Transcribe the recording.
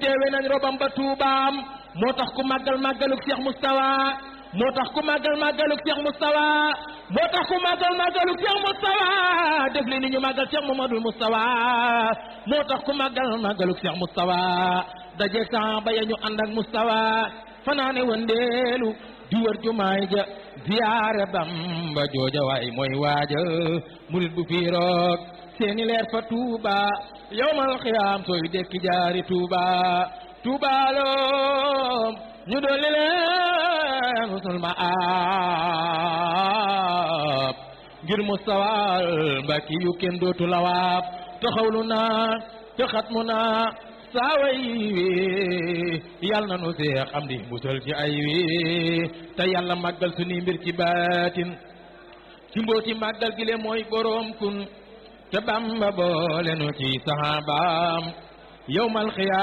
teewe nañ robam ba tuubaam moo tax ku màggal màggaluk Cheikh Moustapha moo tax ku màggal màggaluk Cheikh Moustapha moo tax ku màggal màggaluk Cheikh Moustapha def li ni ñu màggal Cheikh Mamadou Moustapha moo tax ku màggal màggaluk Cheikh Moustapha dajeeg saaba ya ñu ànd ak Moustapha fanaane wëndeelu di wër jumaay ja ziyaare Bamba jooja waay mooy waaja murit bu fii roog seeni leer fa Tuuba yowmal xiyaam sooy dekki jaari Tuuba Tuuba loom ñu dolli leen husnul maab ngir mustawal mbakki yu kenn dootu lawaab taxawlu naa te xatmu naa saaway wi yàlla na nu seex am di musal ci ay wi te yàlla màggal suñuy mbir ci baatin ci mbooti màggal gi le mooy boroom kun te Bamba boole nu ci saxaabaam yowmal xiyaam